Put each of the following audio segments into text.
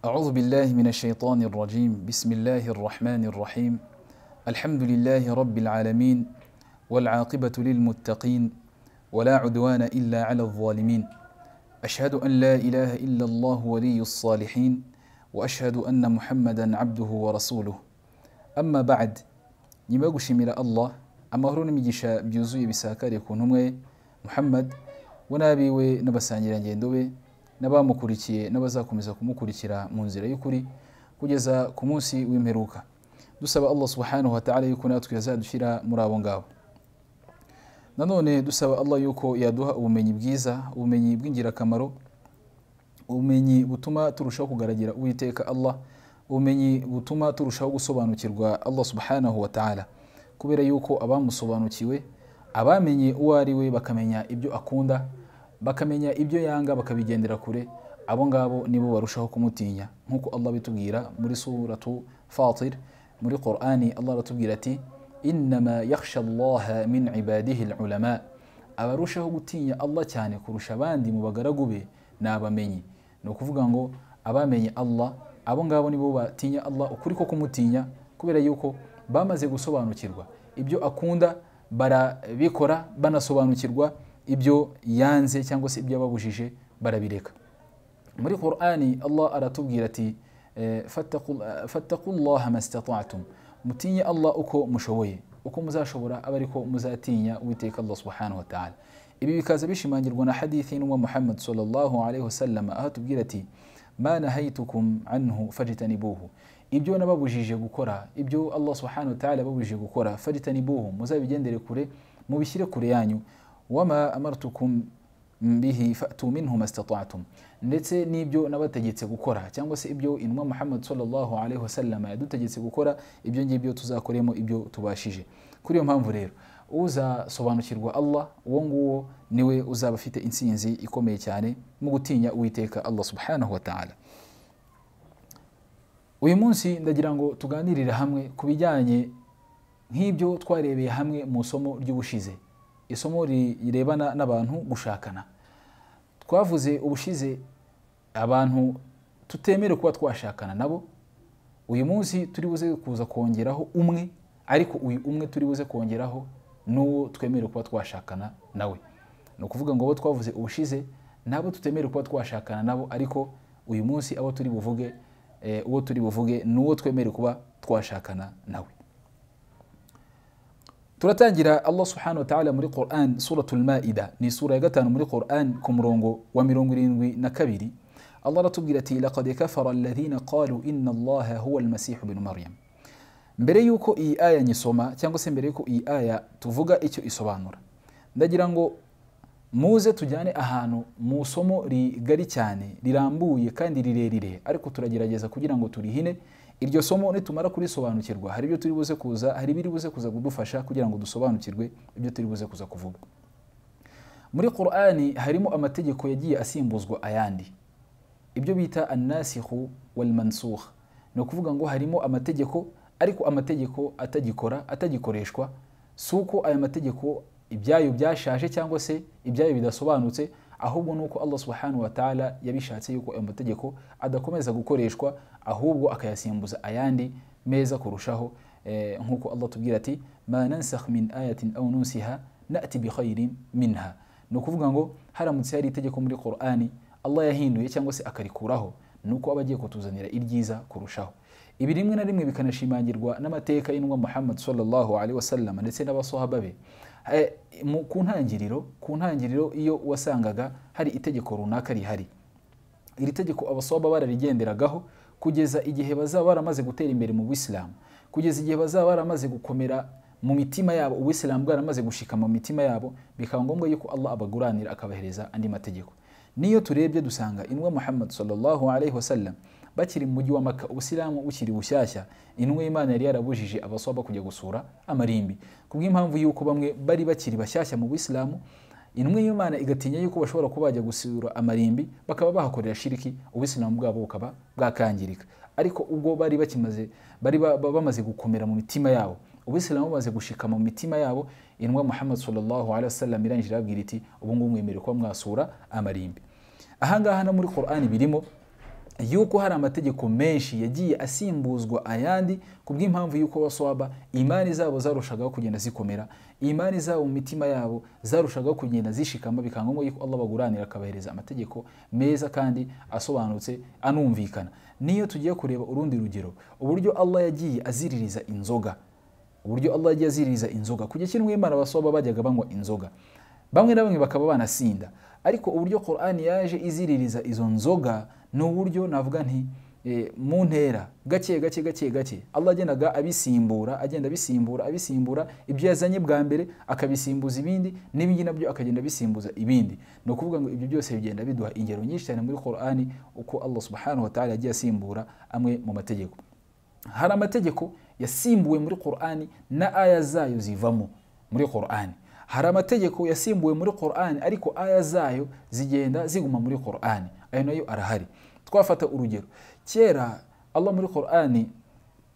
أعوذ بالله من الشيطان الرجيم بسم الله الرحمن الرحيم الحمد لله رب العالمين والعاقبة للمتقين ولا عدوان إلا على الظالمين أشهد أن لا إله إلا الله ولي الصالحين وأشهد أن محمدا عبده ورسوله أما بعد nyuma yo gushimira allah amahoro n'imigisha byuzuye bisakariye ku ntumwe muhammad we n'abiwe n'abasangirangendo be n'abamukurikiye n'abazakomeza kumukurikira mu nzira y'ukuri kugeza ku munsi w'imperuka dusaba allah subhanahu wa ta'ala yuko natwe yazadushyira muri abo ngabo nanone dusaba allah yuko yaduha ubumenyi bwiza ubumenyi bw'ingirakamaro ubumenyi butuma turushaho kugaragira uwiteka allah ubumenyi butuma turushaho gusobanukirwa allah subhanahu wa ta'ala kubera yuko abamusobanukiwe abamenye uwo ari we bakamenya ibyo akunda bakamenya ibyo yanga bakabigendera kure abo ngabo nibo barushaho kumutinya nk'uko allah bitubwira muri suratu fatir muri qur'ani allah aratubwira ati innama yakhsha allaha min ibadihi lulama abarushaho gutinya allah cyane kurusha abandi mu bagaragu be ni abamenyi ni ukuvuga ngo abamenye allah abo ngabo nibo batinya Allah ukuri ko kumutinya kubera yuko bamaze gusobanukirwa ibyo akunda barabikora banasobanukirwa ibyo yanze cyangwa se ibyo yababujije barabireka muri Qur'ani Allah aratubwira ati fattaqullaha mastata'tum mutinye Allah uko mushoboye uko muzashobora abe ariko muzatinya uwiteka Allah subhanahu wa ta'ala ibi bikaza bishimangirwa na hadithi n'umwa Muhammad sallallahu alaihi wasallam aho atubwira ati ma nahayitukum anhu fajtanibuhu ibyo nababujije gukora ibyo allah subhanahu ta'ala yababujije gukora fajtanibuhu muzabigendere kure mubishyire kure yanyu wama amartukum bihi fatu minhu mastata'tum ndetse n'ibyo nabategetse gukora cyangwa se ibyo intumwa muhammad sallallahu alaihi wasallam yadutegetse gukora ibyo ngibyo tuzakoremo ibyo tubashije kuri iyo mpamvu rero uzasobanukirwa allah uwo nguwo niwe uzaba afite insinzi ikomeye cyane mu gutinya uwiteka allah subhanahu wataala uyu munsi ndagira ngo tuganirire hamwe ku bijyanye nk'ibyo twarebeye hamwe mu isomo ry'ubushize isomo rirebana n'abantu gushakana twavuze ubushize abantu tutemere kuba twashakana nabo uyu munsi turi buze kuza kongeraho umwe ariko uyu umwe turi buze kongeraho n'uwo twemere kuba twashakana nawe ni ukuvuga ngo abo twavuze ubushize nabo tutemere kuba twashakana nabo ariko uyu munsi abo turi buvuge uwo turi buvuge ni uwo twemere kuba twashakana nawe turatangira allah subhanahu ta'ala muri quran suratul maida ni sura ya gatanu muri quran ku murongo wa mirongo irindwi na kabiri allah aratubwira ati laqad kafara alladhina qalu inna allaha huwa almasihu binu maryam mbere y'uko iyi aya nyisoma cyangwa se mbere y'uko iyi aya tuvuga icyo isobanura ndagira ngo muze tujyane ahantu mu isomo rigari cyane rirambuye kandi rirerire ariko turagerageza kugira ngo turihine iryo somo nitumara kurisobanukirwa hari ibyo turi buze kuza hari ibiri buze kuza kudufasha kugira ngo dusobanukirwe ibyo turi buze kuza kuvuga muri qur'ani harimo amategeko yagiye asimbuzwa ayandi ibyo bita annasihu walmansukh ni ukuvuga ngo harimo amategeko ariko amategeko atagikora atagikoreshwa si uko aya mategeko ibyayo byashaje cyangwa se ibyayo bidasobanutse ahubwo ni uko allah subhanahu wataala yabishatse yuko ayo mategeko adakomeza gukoreshwa ahubwo akayasimbuza ayandi meza kurushaho nk'uko allah tubwira ati ma nansakh min ayatin aw nunsiha nati bikhairin minha ni ukuvuga ngo haramutse hari itegeko muri qur'ani allah yahinduye cyangwa se akarikuraho ni uko aba agiye kutuzanira iryiza kurushaho ibi rimwe na rimwe bikanashimangirwa n'amateka y'intumwa muhammad sallallahu alaihi wasallam ndetse n'abasohaba be ku ntangiriro ku ntangiriro iyo wasangaga hari itegeko runaka rihari iri tegeko abasohaba bararigenderagaho kugeza igihe bazaba baramaze gutera imbere mu bisilamu kugeza igihe bazaba baramaze gukomera mu mitima yabo ubisilamu bwaramaze gushika mu mitima yabo bikaba ngombwa yuko allah abaguranira akabahereza andi mategeko niyo turebye dusanga intumwa muhammad sallallahu alaihi wasallam bakiri mu mujyi wa maka ubusilamu bukiri bushyashya intumwa y'imana yari yarabujije abaswaba kujya gusura amarimbi ku bw'impamvu y'uko bamwe bari bakiri bashyashya mu bisilamu intumwa y'imana igatinya y'uko bashobora kuba bajya gusura amarimbi bakaba bahakorera shiriki ubisilamu bwabo bukaba bwakangirika ariko ubwo bari bakimaze bari bamaze gukomera mu mitima yabo ubisilamu bamaze gushika mu mitima yabo intumwa muhammad sallallahu alaihi wasallam irangije irabwira iti ubu ngubu mwemerewe kuba mwasura amarimbi ahangaha no muri qur'ani birimo yuko hari amategeko menshi yagiye asimbuzwa ayandi ku bw'impamvu y'uko baswaba imani zabo zarushagaho kugenda zikomera imani zabo mu mitima yabo zarushagaho kugenda zishikama bikanga ngombwa yuko Allah baguranira akabahereza amategeko meza kandi asobanutse anumvikana niyo tugiye kureba urundi rugero uburyo Allah yagiye aziririza inzoga uburyo Allah yagiye aziririza inzoga kujya kimwe imana baswaba bajyaga banywa inzoga bamwe na bamwe bakaba banasinda ariko uburyo Qur'an yaje iziririza izo nzoga ni uburyo navuga nti eh, mu ntera gake gake gake gake Allah agendaga abisimbura agenda abisimbura abisimbura ibyo yazanye bwa mbere akabisimbuza ibindi n'ibindi nabyo akagenda abisimbuza ibindi ni ukuvuga ngo ibyo byose bigenda biduha ingero nyinshi cyane muri Qur'an uko Allah subhanahu wa ta'ala yagiye asimbura amwe mu mategeko hari amategeko yasimbuwe muri Qur'an na aya zayo zivamo muri Qur'an hari amategeko yasimbuwe muri Qur'an ariko aya zayo zigenda ziguma muri Qur'an ayo nayo arahari twafata urugero kera Allah muri Qur'an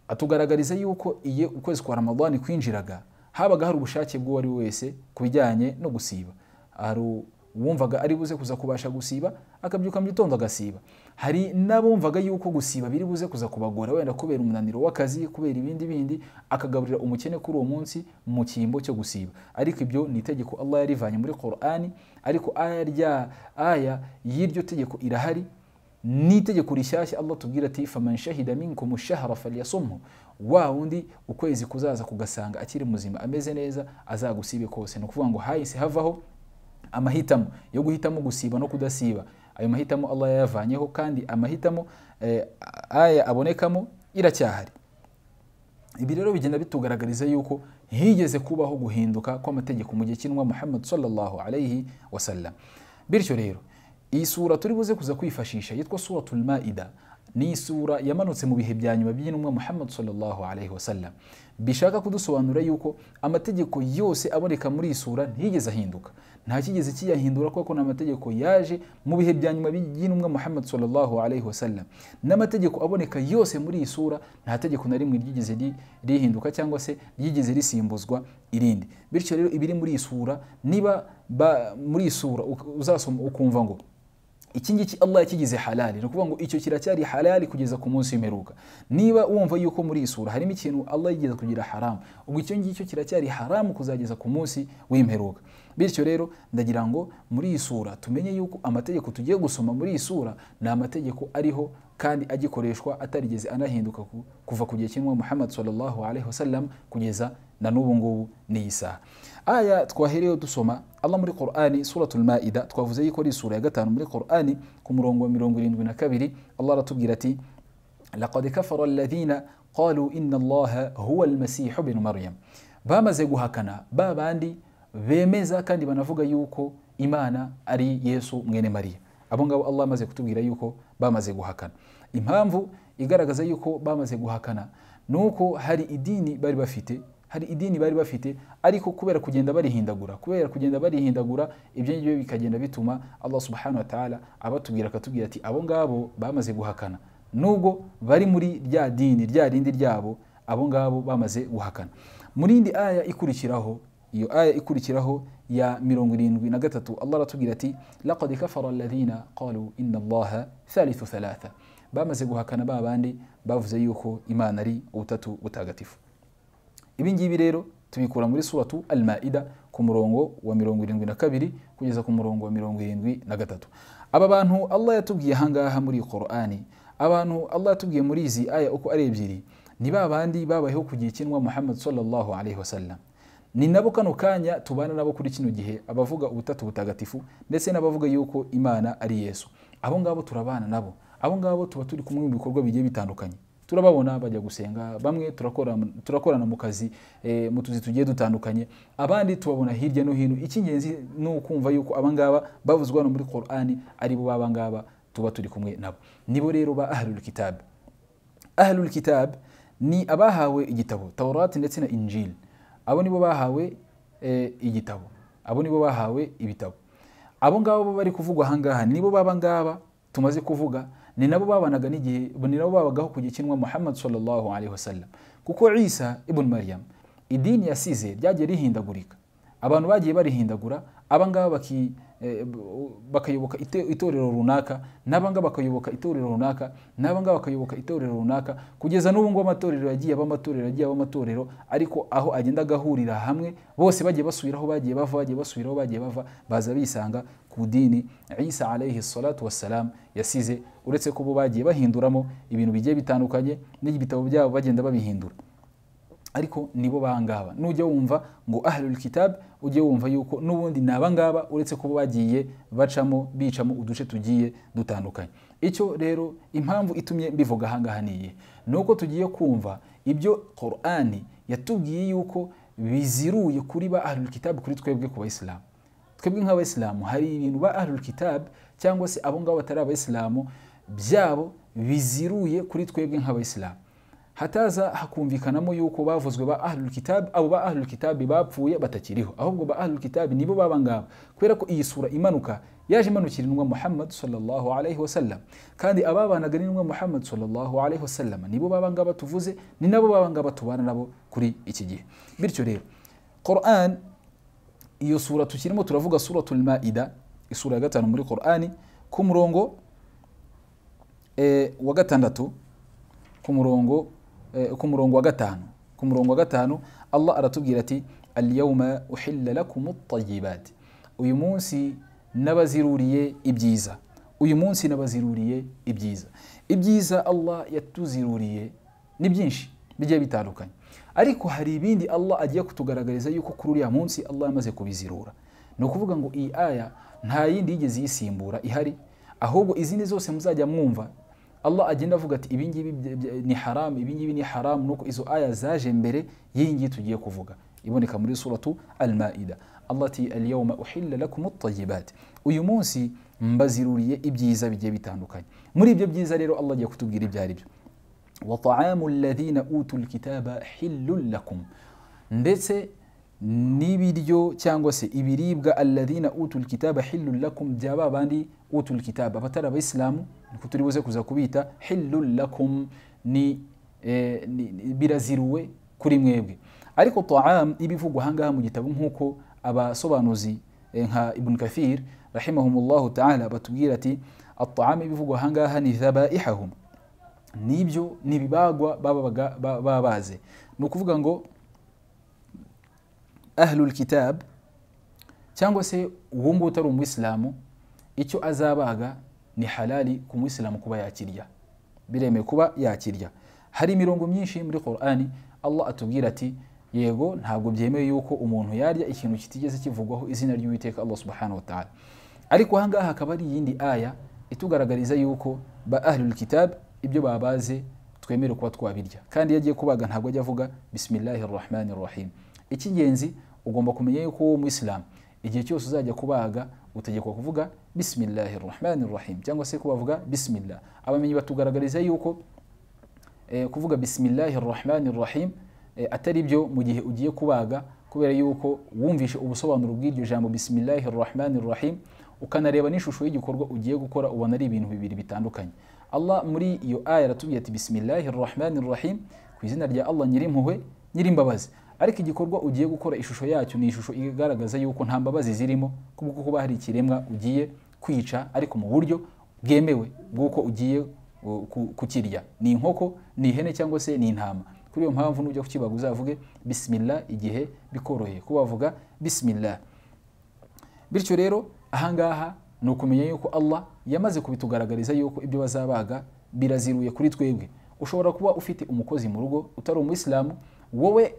atugaragariza yuko iye ukwezi kwa Ramadani kwinjiraga habaga hari ubushake bw'uwo ari wese kubijyanye no gusiba hari uwumvaga ari buze kuza kubasha gusiba akabyuka mu gitondo agasiba hari n'abumvaga yuko gusiba biri buze kuza kubagora wenda kubera umunaniro w'akazi kubera ibindi bindi akagaburira umukene kuri uwo munsi mu cyimbo cyo gusiba ariko ibyo ni itegeko Allah yarivanye muri Qur'ani ariko aya rya aya y'iryo tegeko irahari ni itegeko rishyashya Allah tubwira ati faman shahida minkum shahra falyasumhu wa wundi ukwezi kuzaza kugasanga akiri muzima ameze neza azagusibe kose no kuvuga ngo hahise havaho amahitamo yo guhitamo gusiba no kudasiba ayo mahitamo Allah yayavanyeho kandi amahitamo eh, aya abonekamo iracyahari ibi rero bigenda bitugaragariza yuko higeze kubaho guhinduka kw'amategeko mu gihe cy'intumwa Muhammad sallallahu alayhi wasallam bityo rero iyi sura turi buze kuza kwifashisha yitwa suratul maida ni isura yamanutse mu bihe bya nyuma by'intumwa Muhammad sallallahu alayhi wasallam bishaka kudusobanura yuko amategeko yose aboneka muri iyi sura ntiyigeze ahinduka nta kigeze kiyahindura kuko ni amategeko yaje mu bihe bya nyuma by'intumwa Muhammad sallallahu alayhi wasallam n'amategeko aboneka yose muri iyi sura nta tegeko na rimwe ryigeze ri- rihinduka cyangwa se ryigeze risimbuzwa irindi bityo rero ibiri muri iyi sura niba ba- muri iyi sura uk- uzasoma ukumva ngo iki ngiki Allah yakigize halali ni ukuvuga ngo icyo kiracyari halali kugeza ku munsi w'imperuka niba wumva yuko muri iyi sura harimo ikintu Allah yigeze kugira haramu ubwo icyo ngicyo kiracyari haramu kuzageza ku munsi w'imperuka bityo rero ndagira ngo muri iyi sura tumenye yuko amategeko tugiye gusoma muri iyi sura ni amategeko ariho kandi agikoreshwa atarigeze anahinduka ku- kuva ku gihe cy'intumwa Muhammad sallallahu alaihi wasallam kugeza na n'ubu ngubu n'iyi saha aya twahereyeho dusoma Allah muri Qur'ani suratul Maida twavuze yuko ari sura ya gatanu muri Qur'ani ku murongo wa mirongo irindwi na kabiri Allah aratubwira ati laqad kafara alladhina qalu inna allaha huwa almasih ibn maryam bamaze guhakana ba bandi bemeza kandi banavuga yuko imana ari yesu mwene mariya abo ngabo allah amaze kutubwira yuko bamaze guhakana impamvu igaragaza yuko bamaze guhakana ni uko hari idini bari bafite hari idini bari bafite ariko kubera kugenda barihindagura kubera kugenda barihindagura ibyo ngibyo bikagenda bituma allah subhanahu wa ta'ala abatubwira akatubwira ati abo ngabo bamaze guhakana nubwo bari muri rya dini rya rindi ryabo abo ngabo bamaze guhakana mu rindi aya ikurikiraho iyo aya ikurikiraho ya mirongo irindwi na gatatu allah aratubwira ati laqad kafara alladhina qalu inna allaha thalithu thalatha bamaze guhakana ba bandi bavuze yuko imana ari ubutatu butagatifu ibi ngibi rero tubikura muri suratu al-maida ku murongo wa mirongo irindwi na kabiri kugeza ku murongo wa mirongo irindwi na gatatu aba bantu allah yatubwiye ahangaha muri qur'ani abantu allah yatubwiye muri izi aya uko ari ebyiri ni ba bandi babayeho ku gihe cy'intumwa muhammad sallallahu alaihi wasallam ni nabo kano kanya tubana nabo kuri kino gihe abavuga ubutatu butagatifu ndetse n'abavuga yuko imana ari yesu abo ngabo turabana nabo abo ngabo tuba turi kumwe mu bikorwa bigiye bitandukanye turababona bajya gusenga bamwe turakora- turakorana mu kazi eh, mu tuzi tugiye dutandukanye abandi tubabona hirya no hino icy'ingenzi ni ukumva yuko abangaba bavuzwa hano muri Qur'ani ari bo babangaba tuba turi kumwe nabo nibo rero ba ahlul kitab ahlul kitab ni abahawe igitabo taurati ndetse na injili abo nibo bahawe eh, igitabo abo nibo bahawe ibitabo abo ngabo bo bari kuvugwa ahangaha nibo baba ngaba tumaze kuvuga ni nabo babanaga n'igihe ni nabo babagaho ku gihe cy'intumwa muhammad sallallahu alaihi wasallam kuko isa ibn maryam idini yasize ryagiye rihindagurika abantu bagiye barihindagura abangaba baki eh, bakayoboka ite- itorero runaka n'abangaba bakayoboka itorero runaka n'abangaba bakayoboka itorero runaka kugeza n'ubu ngubu amatorero yagiye aba amatorero yagiye aba amatorero ariko aho agenda agahurira hamwe bose bagiye basubira aho bagiye bava bagiye basubira aho bagiye bava baza bisanga ku dini isa alayhi salatu wassalam yasize uretse ko bo bagiye bahinduramo ibintu bigiye bitandukanye n'ibitabo byabo bagenda babihindura ariko nibo bangaba nujya wumva ngo ahlul kitab ujye wumva yuko n'ubundi ni abangaba uretse kuba bagiye bacamo bicamo uduce tugiye dutandukanye icyo rero impamvu itumye mbivuga ahangaha niye ni uko tugiye kumva ibyo korani yatubwiye yuko biziruye kuri ba ahlul kitab kuri twebwe ku bayisilamu twebwe nk'abayisilamu hari ibintu ba ahlul kitab cyangwa se abo ngabo batari abayisilamu byabo biziruye kuri twebwe nk'abayisilamu hataza hakumvikanamo yuko bavuzwe ba ahlul kitab abo ba ahlul kitab bapfuye batakiriho ahubwo ba ahlul kitab nibo baba ngaba kubera ko iyi sura imanuka yaje imanukira intumwa muhammad sallallahu alaihi wasallam kandi ababanaga n'intumwa muhammad sallallahu alaihi wasallam nibo baba ngaba tuvuze ni nabo baba ngaba tubana nabo kuri iki gihe bityo rero quran iyo sura tukirimo turavuga suratul maida isura ya gatanu muri qurani ku murongo eh, wa gatandatu ku murongo ku murongo wa gatanu ku murongo wa gatanu allah aratubwira ati alyawma uhilla lakum at-tayyibat uyu munsi nabaziruriye ibyiza uyu munsi nabaziruriye ibyiza ibyiza allah yatuziruriye ni byinshi bigiye bitandukanye ariko hari ibindi allah agiye kutugaragariza yuko kuri uriya munsi allah yamaze kubizirura ni ukuvuga ngo iyi aya nta yindi yigeze iyisimbura ihari ahubwo izindi zose muzajya mwumva allah agenda avuga ati ibingibi ni haramu ibingibi ni haramu nuko izo aya zaje mbere y'iyi ngiyi tugiye kuvuga iboneka muri suratu almaida allah ati alyawma uhilla lakum at uyu munsi mbaziruriye ibyiza bigiye bitandukanye muri ibyo byiza rero allah agiye kutubwira ibyo ari byo wa ta'amu alladhina utul kitaba hillun lakum ndetse n'ibiryo cyangwa se ibiribwa alladhina utul kitaba hillun lakum byaba bandi utul kitaba abatari abayisilamu niko turi buze kuza kubita hillun lakum ni, eh, ni ni- biraziruwe kuri mwebwe ariko taam ibivugwa ahangaha mu gitabo nk'uko abasobanuzi eh, nka ibn kathir rahimahumullahu taala batubwira ati ataam ibivugwa ahangaha ni dhabaihahum nibyo ni ibibagwa babaga ba- babaze ni ukuvuga ngo ahlul kitab cyangwa se uwo nguwo utari umuyisilamu icyo azabaga ni halali ku muyisilamu kuba yakirya biremewe kuba yakirya hari imirongo myinshi muri qurani allah atubwira ati yego ntabwo byemewe yuko umuntu yarya ikintu kitigeze kivugwaho izina ry'uwiteka allah subhanahu wa ta'ala ariko ahangaha hakaba ari iyindi aya itugaragariza yuko ba ahlul kitab ibyo babaze twemere kuba twabirya kandi iyo agiye kubaga ntabwo ajya avuga bisimilahi rahmani rahim icy'ingenzi ugomba kumenya yuko wowe umuyisilamu igihe cyose uzajya kubaga utegekwa kuvuga bisimilahi rahmani rahim cyangwa se kubavuga bisimilah abamenyi batugaragariza yuko eh, kuvuga bisimilahi rahmani rahim eh, atari byo mu gihe ugiye kubaga kubera yuko wumvishe ubusobanuro bw'iryo jambo bisimilahi rahmani rahim ukanareba n'ishusho y'igikorwa ugiye gukora ubona ari ibintu bibiri bitandukanye allah muri iyo aya aratubwiye ati bisimilahi rahmani rahim ku izina rya allah nyirimpuhwe nyirimbabazi ariko igikorwa ugiye gukora ishusho yacyo ni ishusho igaragaza yuko nta mbabazi zirimo kubwo kuba hari ikiremwa ugiye kwica ariko mu buryo bwemewe bw'uko ugiye u- ku- kukirya ni inkoko ni ihene cyangwa se ni intama kuri iyo mpamvu nujya kukibaga uzavuge bisimilah igihe bikoroheye kuba wavuga bisimilah bityo rero ahangaha ni ukumenya yuko allah yamaze kubitugaragariza yuko ibyo bazabaga biraziruye kuri twebwe ushobora kuba ufite umukozi mu rugo utari umuyisilamu wowe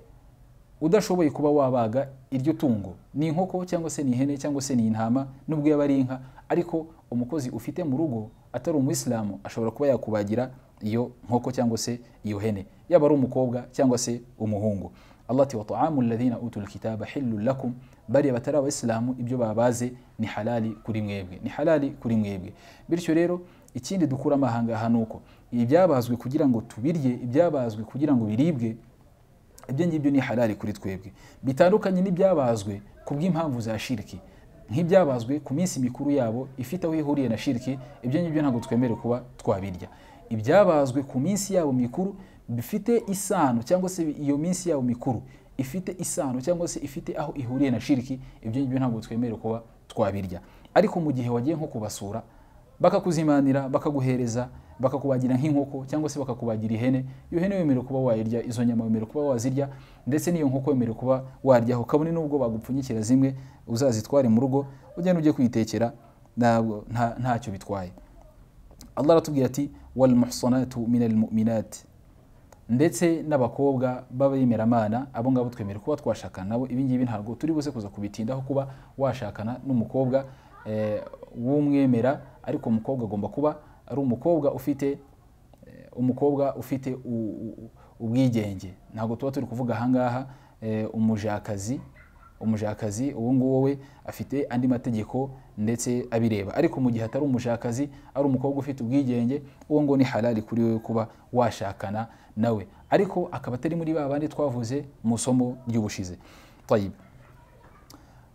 udashoboye kuba wabaga iryo tungo ni inkoko cyangwa se ni ihene cyangwa se ni intama nubwo yaba ari inka ariko umukozi ufite mu rugo atari umuyisilamu ashobora kuba yakubagira iyo nkoko cyangwa se iyo hene yaba ari umukobwa cyangwa se umuhungu allah ati wa taamu alladhina utul kitaba hillun lakum bariya batari abayisilamu ibyo babaze ni halali kuri mwebwe ni halali kuri mwebwe bityo rero ikindi dukuramo ahangaha ni uko ibyabazwe kugira ngo tubirye ibyabazwe kugira ngo biribwe ibyo ngibyo ni halali kuri twebwe bitandukanye n'ibyabazwe ku bw'impamvu za shiriki nk'ibyabazwe ku minsi mikuru yabo ifite aho ihuriye na shiriki ibyo ngibyo ntabwo twemere kuba twabirya ibyabazwe ku minsi yabo mikuru bifite isano cyangwa se iyo minsi yabo mikuru ifite isano cyangwa se ifite aho ihuriye na shiriki ibyo ngibyo ntabwo twemere kuba twabirya ariko mu gihe wagiye nko kubasura bakakuzimanira bakaguhereza bakakubagira nk'inkoko cyangwa se bakakubagira ihene iyo hene wemerewe kuba wayirya izo nyama wemerewe kuba wazirya ndetse n'iyo nkoko wemerewe kuba waryaho kabone n'ubwo bagupfunyikira zimwe uzazitware mu rugo ugenda ujye kwitekera ntabwo nta- ntacyo bitwaye allah aratubwira ati wal muhsanatu min al mu'minati ndetse n'abakobwa b'abemeramana abo ngabo twemera kuba twashakana nabo ibi ngibi ntabwo turi buze kuza kubitindaho kuba washakana n'umukobwa eh, w'umwemera ariko umukobwa agomba kuba ari umukobwa ufite eh, umukobwa ufite u- u- ubwigenge ntabwo tuba turi kuvuga ahangaha eh, umujakazi umujakazi uwo nguwo we afite andi mategeko ndetse abireba ariko mu gihe atari umujakazi ari umukobwa ufite ubwigenge uwo ngo ni halali kuri we kuba washakana nawe ariko akaba atari muri ba bandi twavuze mu isomo ry'ubushize Tayib.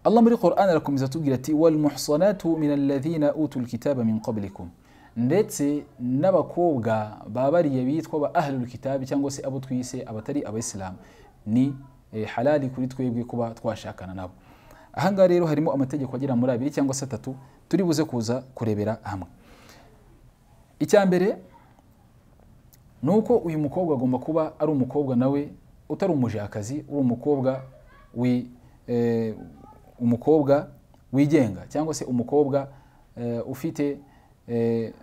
Allah muri Qur'an arakomeza atubwira ati wal muhsanatu min alladhina utul kitaba min qablikum ndetse n'abakobwa babariye bitwa ba ahlul kitabi cyangwa se abo twise abatari abayisilamu ni eh, halali kuri twebwe kuba twashakana nabo ahangaha rero harimo amategeko agera muri abiri cyangwa se atatu turi buze kuza kurebera hamwe icya mbere ni uko uyu mukobwa agomba kuba ari umukobwa nawe utari umujakazi uri umukobwa wi eh, umukobwa wigenga cyangwa se umukobwa eh, ufite eh,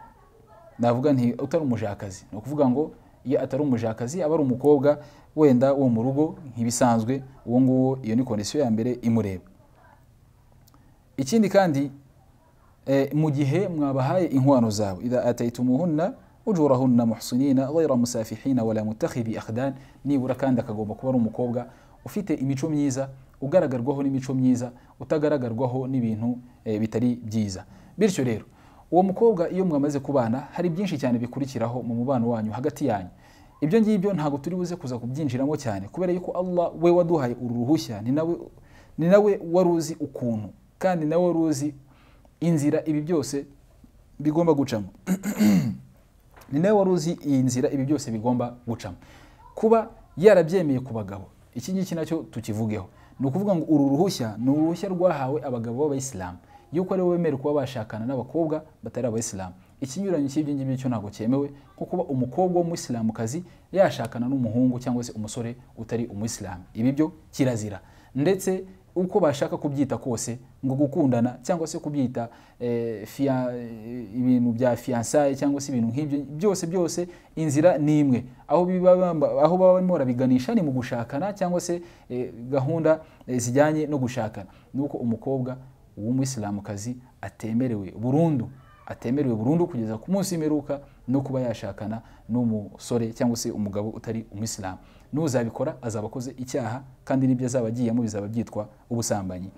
navuga nti utari umujakazi ni ukuvuga ngo iyo atari umujakazi aba ari umukobwa wenda wo mu rugo nk'ibisanzwe uwo nguwo iyo ni kondisiyo ya mbere imureba ikindi kandi eh, mu gihe mwabahaye inkwano zabo idha ataitumuhunna ujurahunna muhsinina ghayra musafihina wala mutakhidhi akhdan nibura kandi akagomba kuba ari umukobwa ufite imico myiza ugaragarwaho n'imico myiza utagaragarwaho n'ibintu eh, bitari byiza bityo rero uwo mukobwa iyo mwamaze kubana hari byinshi cyane bikurikiraho mu mubano wanyu hagati yanyu ibyo ngibyo ntabwo turi buze kuza kubyinjiramo cyane kubera yuko Allah we waduhaye uru ruhushya ni nawe ni nawe wari uzi ukuntu kandi nawe wari uzi inzira ibi byose bigomba gucamo ni nawe wari uzi iyi nzira ibi byose bigomba gucamo kuba yarabyemeye ku bagabo iki ngiki nacyo tukivugeho ni ukuvuga ngo uru ruhushya ni uruhushya rwahawe abagabo b'abayisilamu yuko aribo bemerewe kuba bashakana n'abakobwa batari abayisilamu ikinyuranyo cy'ibyo ngibyo cyo ntabwo cyemewe nko kuba umukobwa w'umuyisilamukazi yashakana n'umuhungu cyangwa se umusore utari umuyisilamu ibi byo kirazira ndetse uko bashaka kubyita kose ngo gukundana cyangwa se kubyita eh, fia- ibintu bya fiyansaye cyangwa se ibintu nk'ibyo byose byose inzira ni imwe aho biba bamba- aho baba barimo barabiganisha ni mu gushakana cyangwa se eh, gahunda eh, zijyanye no gushakana ni uko umukobwa w'umuyisilamukazi atemerewe burundu atemerewe burundu kugeza ku munsi w'imperuka no kuba yashakana n'umusore cyangwa se umugabo utari umuyisilamu n'uzabikora azaba akoze icyaha kandi n'ibyo azaba agiyemo bizaba byitwa ubusambanyi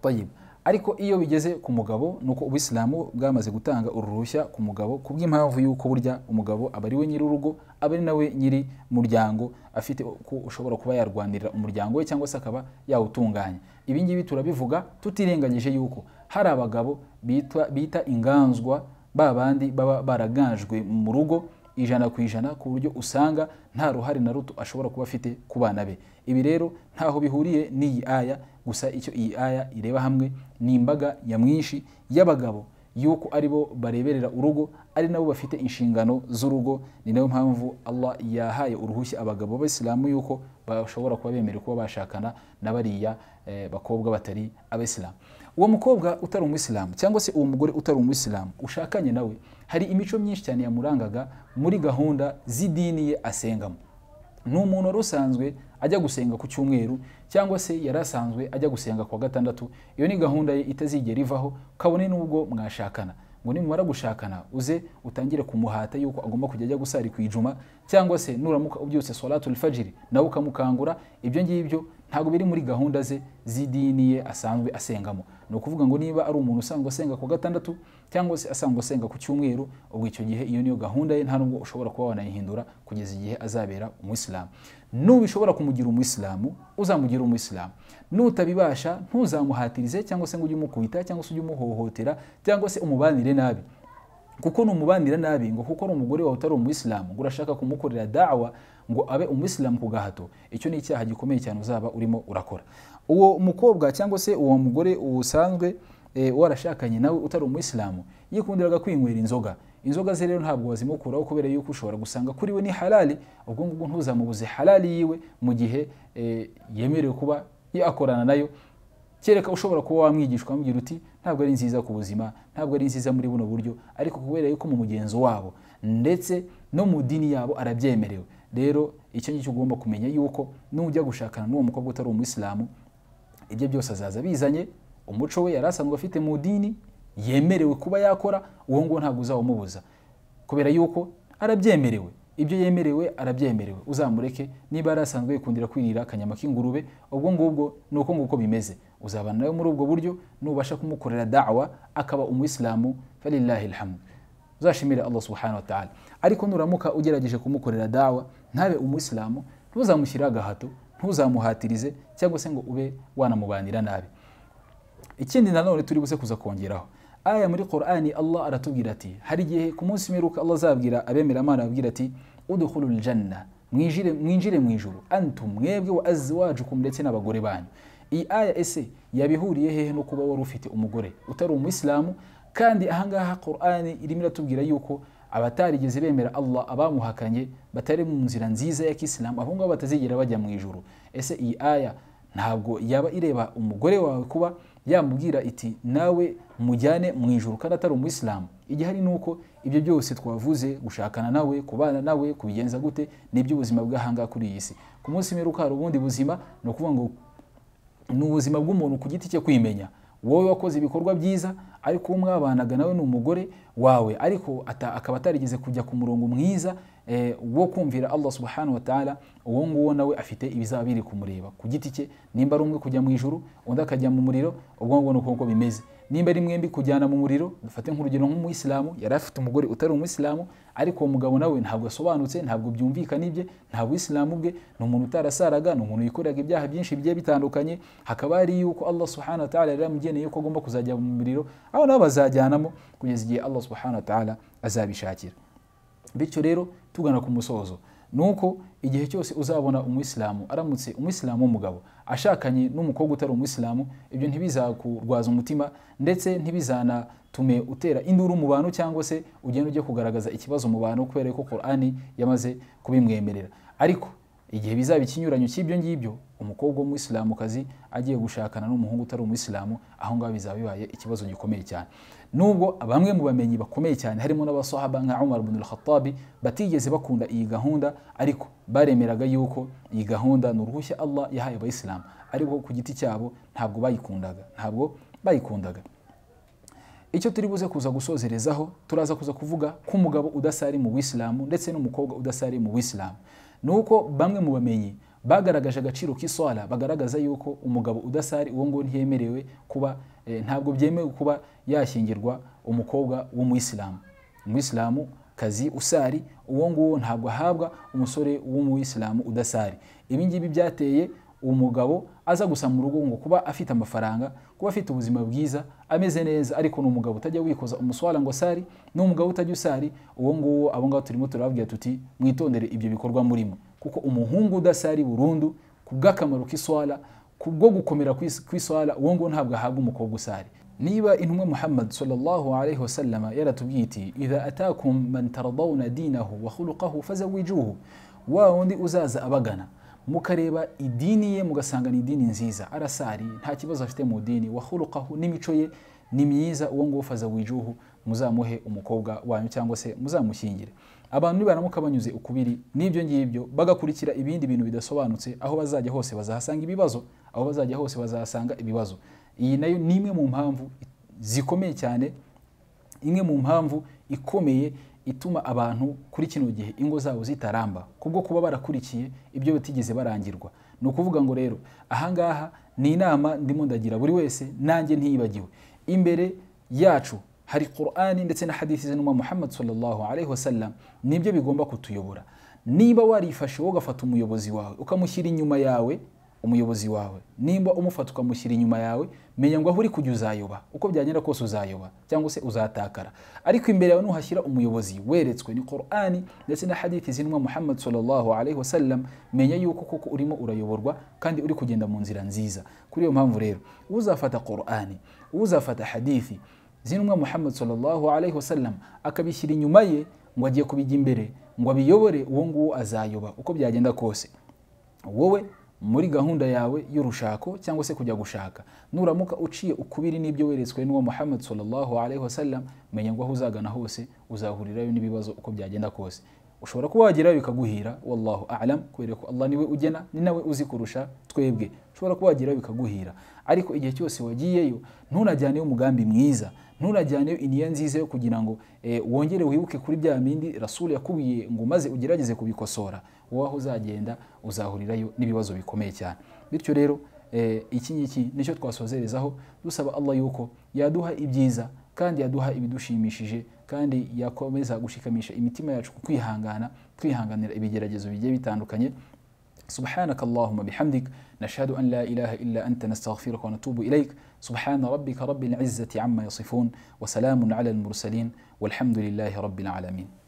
Tayyib. ariko iyo bigeze ku mugabo ni uko ubuyisilamu bwamaze gutanga uruhushya ku mugabo ku bw'impamvu y'uko burya umugabo aba ari we nyir'urugo aba ari nawe nyiri muryango afite uko ushobora kuba yarwanirira umuryango we cyangwa se akaba yawutunganya ibi ngibi turabivuga tutirengagije yuko hari abagabo bitwa- bita inganzwa ba bandi baba baraganjwe mu rugo ijana ku ijana ku buryo usanga nta ruhare na ruto ashobora kuba afite ku bana be ibi rero ntaho bihuriye n'iyi aya gusa icyo iyi aya ireba hamwe ni imbaga nyamwinshi y'abagabo yuko ari bo bareberera urugo ari nabo bafite inshingano z'urugo ni nayo mpamvu Allah yahaye uruhushya abagabo b'abisilamu yuko bashobora kuba bemerewe kuba bashakana n'abariya eh, bakobwa batari abisilamu uwo mukobwa utari umwisilamu cyangwa se uwo mugore utari umwisilamu ushakanye nawe hari imico myinshi cyane yamurangaga muri gahunda z'idini ye asengamo ni umuntu wari usanzwe ajya gusenga ku cyumweru cyangwa se yari asanzwe ajya gusenga kuwa gatandatu iyo ni gahunda ye itazigera ivaho kabone n'ubwo mwashakana ngo nimumara gushakana uze utangire kumuhata yuko agomba kujya ajya gusari ku ijuma cyangwa se nuramuka ubyutse salatul fajiri nawe ukamukangura ibyo ngibyo ntabwo biri muri gahunda ze z'idini ye asanzwe asengamo ni ukuvuga ngo niba ari umuntu usanzwe asenga ku wa gatandatu cyangwa se asanzwe asenga ku cyumweru ubwo icyo gihe iyo niyo gahunda ye nta nubwo ushobora kuba wanayihindura kugeza igihe azabera umuyisilamu nubishobora kumugira umuyisilamu uzamugira umuyisilamu nutabibasha ntuzamuhatirize cyangwa se ngo ujye umukubita cyangwa se ujye umuhohotera cyangwa se umubanire nabi kuko numubanira nabi ngo kuko ari umugore wawe utari umuyisilamu ngo urashaka kumukorera dawa ngo abe umuyisilamu ku gahato icyo ni icyaha gikomeye cyane uzaba urimo urakora uwo mukobwa cyangwa se uwo mugore usanzwe e, warashakanye nawe utari umuyisilamu yikundiraga kwinywera inzoga inzoga ze rero ntabwo wazimukuraho kubera yuko ushobora gusanga kuri we ni halali ubwo ngubwo ntuzamubuze halali yiwe mu gihe e, yemerewe kuba yakorana nayo kereka ushobora kuba wamwigisha ukamubwira uti ntabwo ari nziza ku buzima ntabwo ari nziza muri buno buryo ariko kubera yuko mu mugenzo wabo ndetse no mu dini yabo arabyemerewe rero icyo ngicyo ugomba kumenya yuko nujya gushakana n'uwo mukobwa utari umuyisilamu ibyo byose azaza bizanye umuco we yari asanzwe afite mu dini yemerewe kuba yakora uwo nguwo ntabwo uzawumubuza kubera yuko arabyemerewe ibyo yemerewe arabyemerewe uzamureke niba yari asanzwe yikundira kwirira akanyama k'ingurube ubwo ngubwo ni uko nguko bimeze uzabana nawe muri ubwo buryo nubasha kumukorera dawa akaba umuyisilamu falilahi alhamdu uzashimire allah subhanahu wa ta'ala ariko nuramuka ugerageje kumukorera dawa ntabe umuyisilamu ntuzamushyire agahato ntuzamuhatirize cyangwa se ngo ube wanamubanira nabi ikindi nanone turi buze kuza kongeraho aya muri qur'ani allah aratubwira ati hari igihe ku munsi mperuka allah azabwira abemera imana ababwira ati udukuru janna mwinjire mwinjire mu ijuru antum mwebwe wa azwajukum ndetse n'abagore banyu iyi aya ese yabihuriye hehe no kuba wari ufite umugore utari umuyisilamu kandi ahangaha qur'ani irimo iratubwira yuko abatarigeze bemera allah abamuhakanye batari mu nzira nziza ya kisilamu abo ngabo batazigera bajya mu ijuru ese iyi aya ntabwo yaba ireba umugore wawe kuba yamubwira iti nawe mujyane mu ijuru kandi atari umuyisilamu igihari ni uko ibyo byose twavuze gushakana nawe kubana nawe kubigenza gute ni iby'ubuzima bw'ahangaha kuri iyi si ku munsi mperuka hari ubundi buzima ni ukuvuga ngo ni ubuzima bw'umuntu ku giti cye kwimenya wowe wakoze ibikorwa byiza ariko uwo mwabanaga nawe ni umugore wawe ariko akaba atarigeze kujya ku murongo mwiza wo kumvira allah subhanahu wa ta'ala uwo nguwo nawe afite ibizaba biri kumureba ku giti cye nimba ari umwe kujya mu ijuru undi akajya mu muriro ubwo ngubwo ni uko bimeze nimba ari mwembi kujyana mu muriro dufate nk'urugero nk'umuyisilamu yari afite umugore utari umuyisilamu ariko uwo mugabo nawe ntabwo asobanutse ntabwo byumvikana ibye nta buyisilamu bwe ni umuntu utarasaraga ni umuntu wikoreraga ibyaha byinshi bigiye bitandukanye hakaba hari yuko allah subhanahu wa ta'ala yari yamugeneye ko agomba kuzajya mu muriro aho nabo bazajyanamo kugeza igihe allah subhanahu wa ta'ala azabishakira bityo rero tugana ku musozo nuko igihe cyose uzabona umuyisilamu aramutse umuyisilamu w'umugabo ashakanye n'umukobwa utari umuyisilamu ibyo ntibizakurwaza umutima ndetse ntibizanatume utera induru mu bantu cyangwa se ugenda ujya kugaragaza ikibazo mu bantu kubera ko korani yamaze kubimwemerera ariko igihe bizaba ikinyuranyo cy'ibyo ngibyo umukobwa w'umuyisilamukazi agiye gushakana n'umuhungu utari umuyisilamu aho ngaho bizaba bibaye ikibazo gikomeye cyane nubwo bamwe mu bamenyi bakomeye cyane harimo n'abasahaba nka umar bin al-khattabi batigeze bakunda iyi gahunda ariko baremeraga yuko iyi gahunda ni uruhushya allah yahaye abayisilamu ariko ku giti cyabo ntabwo bayikundaga ntabwo bayikundaga icyo turi buze kuza gusozerezaho turaza kuza kuvuga ko umugabo udasari mu buyisilamu ndetse n'umukobwa udasari mu buyisilamu ni uko bamwe mu bamenyi bagaragaje agaciro k'iswara bagaragaza yuko umugabo udasari uwo nguwo ntiyemerewe kuba ntabwo byemewe kuba yashyingirwa umukobwa w'umuyisilamu umuyisilamu kazi usari uwo nguwo ntabwo ahabwa umusore w'umuyisilamu udasari ibi ngibi byateye umugabo aza gusa mu rugo ngo kuba afite amafaranga kuba afite ubuzima bwiza ameze neza ariko ni umugabo utajya wikoza umuswara ngo sari ni umugabo utajya usari uwo nguwo abo ngabo turimo turababwira tuti mwitondere ibyo bikorwa murimo kuko umuhungu udasari burundu ku bw'akamaro k'iswara ku bwo gukomera kw'iswara uwo nguwo ntabwo ahabwa umukobwa usari niba intumwa muhammad sallallahu alaihi wasallama yaratubwiye iti idha atakum man taradawna dinahu wa khuluqahu fazawijuhu wa wundi uzaza abagana mukareba idini ye mugasanga ni idini nziza arasari nta kibazo afite mu dini wahurukaho n'imico ye ni myiza uwo nguwo faza wijuhu muzamuhe umukobwa wanyu cyangwa se muzamushyingire abantu nibaramuka banyuze ukubiri n'ibyo ngibyo bagakurikira ibindi bintu bidasobanutse aho bazajya hose bazahasanga ibibazo aho bazajya hose bazahasanga ibibazo iyi nayo ni imwe mu mpamvu zikomeye cyane imwe mu mpamvu ikomeye ituma abantu kuri kino gihe ingo zabo zitaramba kubwo kuba barakurikiye ibyo batigeze barangirwa ni ukuvuga ngo rero ahangaha ni inama ndimo ndagira buri wese nanjye ntiyibagiwe imbere yacu hari qur'ani ndetse na hadithi z'inuma muhammad sallallahu alaihi wasallam nibyo bigomba kutuyobora niba warifashe wowe ugafata umuyobozi wawe ukamushyira inyuma yawe umuyobozi wawe nimba umufata ukamushyira inyuma yawe menya ngo aho uri kujya uzayoba uko byagenda kose uzayoba cyangwa se uzatakara ariko imbere yawe nuhashyira umuyobozi weretswe ni qur'ani ndetse na hadithi zinwa muhammad sallallahu alaihi wasallam menya yuko koko urimo urayoborwa kandi uri kugenda mu nzira nziza kuri iyo mpamvu rero uzafata qur'ani uzafata hadithi zintumwa muhammad sallallahu alaihi wasallam akabishyira inyuma ye ngo agiye kubijya imbere ngo abiyobore uwo nguwo azayoba uko byagenda kose wowe muri gahunda yawe y'urushako cyangwa se kujya gushaka nuramuka uciye ukubiri n'ibyo weretswe n'uwo muhammad sallallahu alaihi wasallam menya ngo aho uzagana hose uzahurirayo n'ibibazo uko byagenda kose ushobora kuba wagerayo bikaguhira wallahu alam kubera ko allah niwe ugena ni nawe uzi kurusha twebwe ushobora kuba wagerayo bikaguhira ariko igihe cyose wagiyeyo ntunajyaneyo umugambi mwiza ntunajyaneyo iniya nziza yo kugira ngo eh, wongere wibuke kuri bya bindi rasul yakubwiye ngo maze ugerageze kubikosora wowe aho uzagenda uzahurirayo n'ibibazo bikomeye cyane bityo rero eh, iki ngiki nicyo twasozerezaho dusaba allah yuko yaduha ibyiza kandi yaduha ibidushimishije kandi yakomeza gushikamisha imitima yacu ku kwihangana twihanganira ibigeragezo bigiye bitandukanye سبحانك اللهم بحمدك نشهد أن لا إله إلا أنت نستغفرك ونتوب إليك سبحان ربك رب العزة عما يصفون وسلام على المرسلين والحمد لله رب العالمين